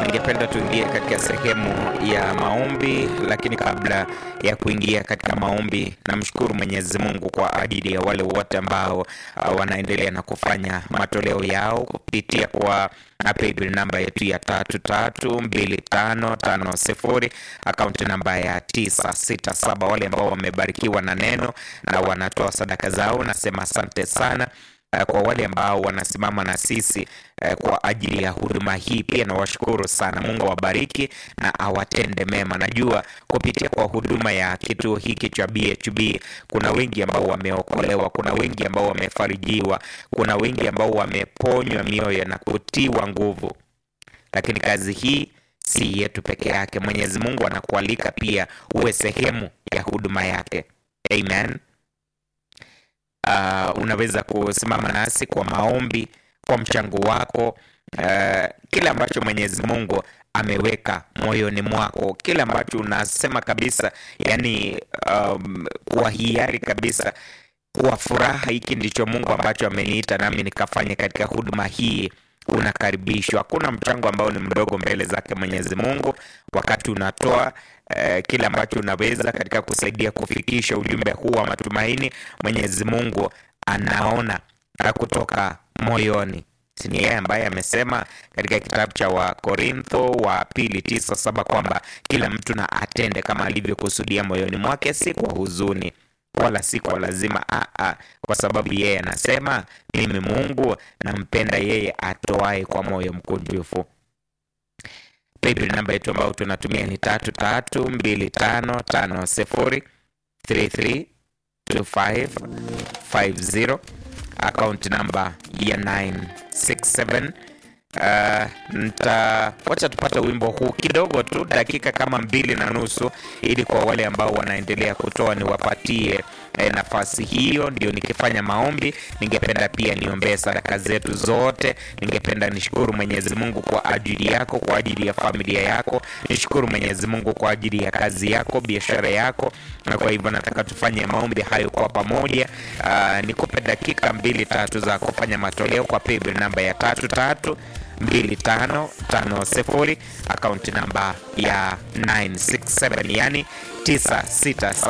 ningependa tuingie katika sehemu ya maombi, lakini kabla ya kuingia katika maombi, namshukuru Mwenyezi Mungu kwa ajili ya wale wote ambao uh, wanaendelea na kufanya matoleo yao kupitia kwa paybill namba yetu ya tatu tatu mbili tano tano sifuri akaunti namba ya tisa sita saba. Wale ambao wamebarikiwa na neno na wanatoa sadaka zao, nasema asante sana. Uh, kwa wale ambao wanasimama na sisi uh, kwa ajili ya huduma hii pia nawashukuru sana. Mungu awabariki na awatende mema. Najua kupitia kwa huduma ya kituo hiki cha BHB kuna wengi ambao wameokolewa, kuna wengi ambao wamefarijiwa, kuna wengi ambao wameponywa mioyo na kutiwa nguvu, lakini kazi hii si yetu peke yake. Mwenyezi Mungu anakualika pia uwe sehemu ya huduma yake. Amen. Uh, unaweza kusimama nasi kwa maombi, kwa mchango wako, uh, kile ambacho Mwenyezi Mungu ameweka moyoni mwako, kile ambacho unasema kabisa, yani um, kwa hiari kabisa, kwa furaha, hiki ndicho Mungu ambacho ameniita nami nikafanye katika huduma hii unakaribishwa. Hakuna mchango ambao ni mdogo mbele zake Mwenyezi Mungu. Wakati unatoa eh, kile ambacho unaweza katika kusaidia kufikisha ujumbe huu wa matumaini, Mwenyezi Mungu anaona kutoka moyoni. Ni yeye ambaye amesema katika kitabu cha Wakorintho wa pili tisa saba kwamba kila mtu na atende kama alivyokusudia moyoni mwake, si kwa huzuni wala si kwa lazima a a, kwa sababu yeye anasema mimi Mungu nampenda yeye atoae kwa moyo mkunjufu. Paybill namba yetu ambayo tunatumia ni tatu tatu mbili tano tano sifuri three three two five five zero account namba ya 967 Uh, nta wacha tupate wimbo huu kidogo tu, dakika kama mbili na nusu, ili kwa wale ambao wanaendelea kutoa niwapatie eh, nafasi hiyo. Ndio nikifanya maombi, ningependa pia niombee sadaka zetu zote. Ningependa nishukuru Mwenyezi Mungu kwa ajili yako, kwa ajili ya familia yako, nishukuru Mwenyezi Mungu kwa ajili ya kazi yako, biashara yako, na kwa hivyo nataka tufanye maombi hayo kwa pamoja. Uh, nikupe dakika mbili tatu za kufanya matoleo kwa paybill namba ya tatu tatu mbili tano tano sifuri akaunti namba ya 967 yani 967